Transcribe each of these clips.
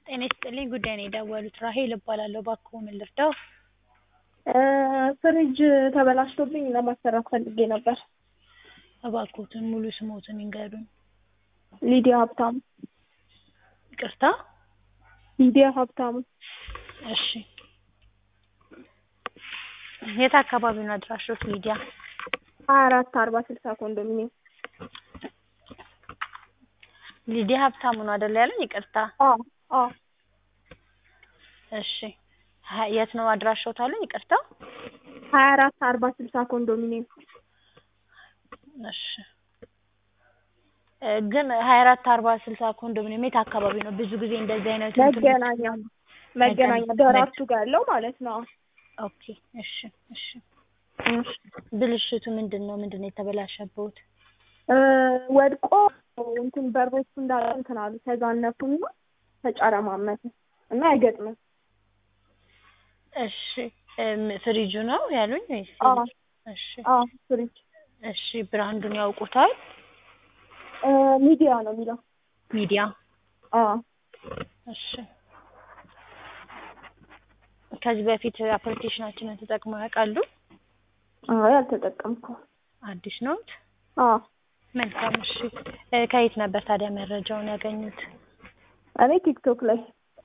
ጤና ይስጥልኝ ጉዳይ ነው የደወሉት ራሄል እባላለሁ እባክዎ ምን ልርዳዎ? ፍሪጅ ተበላሽቶብኝ ለማሰራት ፈልጌ ነበር። እባክዎትን ሙሉ ስምዎትን ይንገሩኝ? ሊዲያ ሀብታሙ። ይቅርታ? ሊዲያ ሀብታሙ። እሺ የት አካባቢ ነው አድራሾት ሊዲያ? ሀያ አራት አርባ ስልሳ ኮንዶሚኒየም። ሊዲያ ሀብታሙ ነው አይደል ያሉኝ? ይቅርታ። አዎ አዎ እሺ ሀ- የት ነው አድራሾት አሉኝ? ይቅርታ። ሀያ አራት አርባ ስልሳ ኮንዶሚኒየም። እሺ እ ግን ሀያ አራት አርባ ስልሳ ኮንዶሚኒየም የት አካባቢ ነው? ብዙ ጊዜ እንደዚህ አይነት እንትኖች- መገናኛ መገናኛ ደራርቱ ጋር ያለው ማለት ነው። ኦኬ እሺ እሺ ብልሽቱ ምንድን ነው? ምንድን ነው የተበላሸብዎት? እ ወድቆ እንትን በሮቹ እንዳለ እንትን አሉ ተዛነፉና ተጨረማመተ እና አይገጥምም። እሺ እም ፍሪጁ ነው ያሉኝ ወይስ? አዎ እሺ አዎ ፍሪጅ እሺ ብራንዱን ያውቁታል? እ ሚዲያ ነው የሚለው። ሚዲያ አዎ እሺ ከዚህ በፊት አፕሊኬሽናችንን ተጠቅመው ያውቃሉ? አይ አልተጠቀምኩም። አዲስ ነዎት? አዎ መልካም እሺ እ ከየት ነበር ታዲያ መረጃውን ያገኙት? እኔ ቲክቶክ ላይ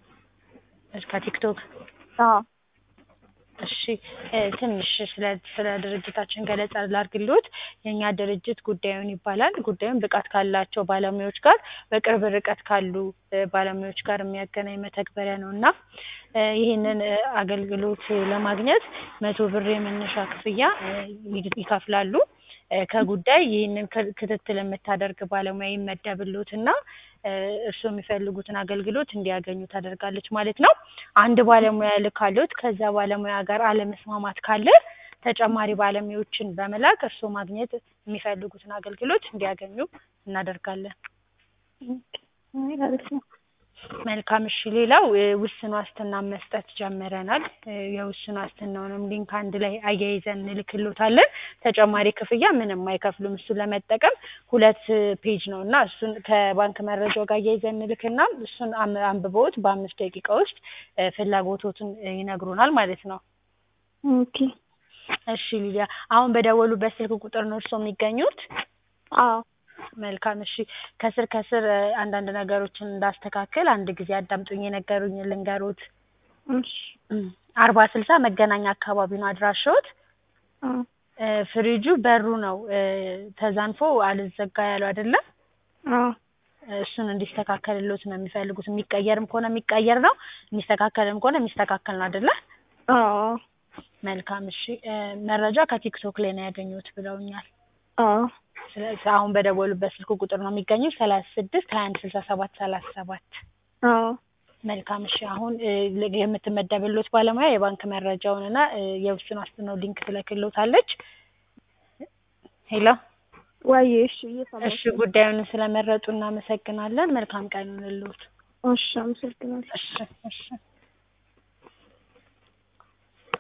እሺ ከቲክቶክ አዎ እሺ እ ትንሽ ስለ ስለ ድርጅታችን ገለጻ ላድርግልዎት። የእኛ ድርጅት ጉዳዩን ይባላል። ጉዳዩን ብቃት ካላቸው ባለሙያዎች ጋር በቅርብ ርቀት ካሉ እ ባለሙያዎች ጋር የሚያገናኝ መተግበሪያ ነው እና እ ይህንን እ አገልግሎት ለማግኘት መቶ ብር የመነሻ ክፍያ እ ይከፍላሉ። እ ከጉዳይ ይህንን ክ- ክትትል የምታደርግ ባለሙያ ይመደብልዎትና እ እርስዎ የሚፈልጉትን አገልግሎት እንዲያገኙ ታደርጋለች ማለት ነው። አንድ ባለሙያ ልካልዎት ከዛ ባለሙያ ጋር አለመስማማት ካለ ተጨማሪ ባለሙያዎችን በመላክ እርስዎ ማግኘት የሚፈልጉትን አገልግሎት እንዲያገኙ እናደርጋለን። አይ አሪፍ ነው። መልካም እሺ ሌላው እ ውስን ዋስትና መስጠት ጀምረናል። እ የውስን ዋስትናውንም ሊንክ አንድ ላይ አያይዘን እንልክልዎታለን። ተጨማሪ ክፍያ ምንም አይከፍሉም። እሱን ለመጠቀም ሁለት ፔጅ ነው እና እሱን ከባንክ መረጃው ጋር አያይዘን እንልክና እሱን አም- አንብበውት በአምስት ደቂቃ ውስጥ እ ፍላጎቶትን እ ይነግሩናል ማለት ነው። ኦኬ እሺ ሊዲያ አሁን በደወሉበት ስልክ ቁጥር ነው እርስዎ የሚገኙት? አዎ መልካም እሺ ከስር ከስር እ አንዳንድ ነገሮችን እንዳስተካክል አንድ ጊዜ አዳምጡኝ የነገሩኝን ልንገሮት። እሺ አርባ ስልሳ መገናኛ አካባቢ ነው አድራሾት። አዎ እ ፍሪጁ በሩ ነው እ ተዛንፎ አልዘጋ ያለው አይደለ? አዎ እሱን እንዲስተካከልልዎት ነው የሚፈልጉት። የሚቀየርም ከሆነ የሚቀየር ነው፣ የሚስተካከልም ከሆነ የሚስተካከል ነው አይደለ? አዎ መልካም እሺ እ መረጃ ከቲክቶክ ላይ ነው ያገኙት ብለውኛል። አዎ ስለዚህ አሁን በደወሉበት ስልክ ቁጥር ነው የሚገኙት ሰላሳ ስድስት ሀያ አንድ ስልሳ ሰባት ሰላሳ ሰባት አዎ መልካም እሺ አሁን እ ል- የምትመደብልዎት ባለሙያ የባንክ መረጃውን እና እ የውስን ዋስትናው ሊንክ ትልክልዎታለች። ሄሎ ወይ እሺ እየሰማሁሽ እሺ ጉዳዩን ስለመረጡ እናመሰግናለን። መልካም ቀን ይሁንልዎት። እሺ አመሰግናለሁ። እሺ እሺ